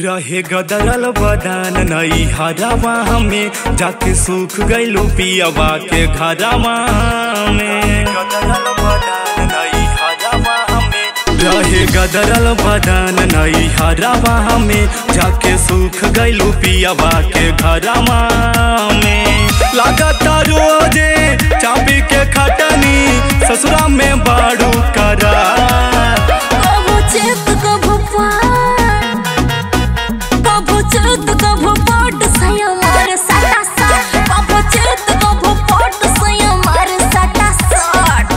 रहे गदरल बदान नई हरावा हमें जाके सूख गइलू पियावा के घरावा में गदरल बदान नई हरावा हमें रहे गदरल बदान नई हरावा हमें जाके सूख गइलू पियावा के घरावा में लागता रोजे चाबी के खटनी ससुरा में बाड़ू करा कभो चेत कभो पार कभो चेत कभो पट सया मार साटा साट कभो चेत कभो पट सया मार साटा साट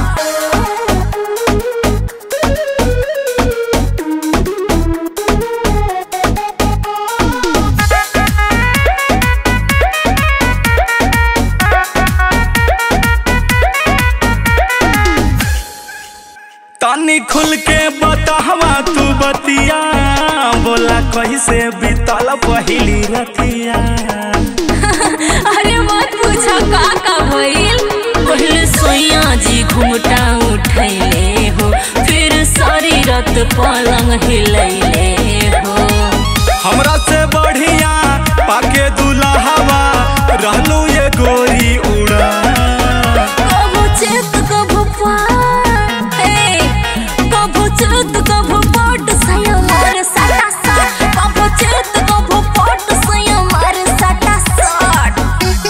तानी खुल के बतावा तू बतिया बोला कैसे बीतल पहिली रतिया अरे मत पूछो का का भइल पहले सोया जी घुमटा उठैले हो फिर सारी रात पलंग हिलैले हो हमरा से बढ़िया पाके दुल्हावा रहलू ये गोरी उड़ा कभो चेत कभो पार ए कभो चेत कभो पट सया मार साटा साट कभो चेत कभो पट सया मार साटा साट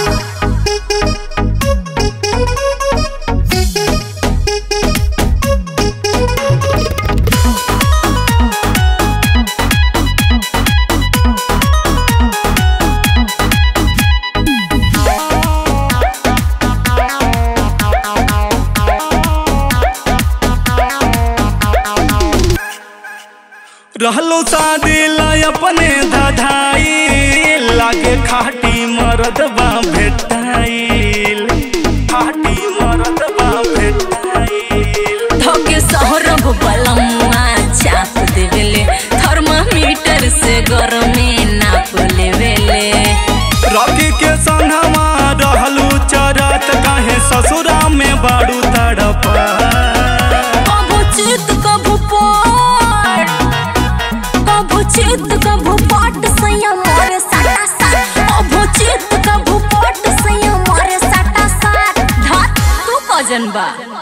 रहलो शादी ला अपने धधाई लागे खाटी मरदबा भेटाइल खाटी मरदबा भेटाइल धोके सहरब बलम्मा चाप देवेले थर्मामीटर से गरमे नाप लेवेले रॉकी के संगवा रहलू चरत काहे ससुरा में बाड़ू तड़पा कभो चित कभो पाट कभो चित कभो पाट सैया मारे साटा साट कभो चित कभो पाट सैया मारे साटा साट धात तू कजन बा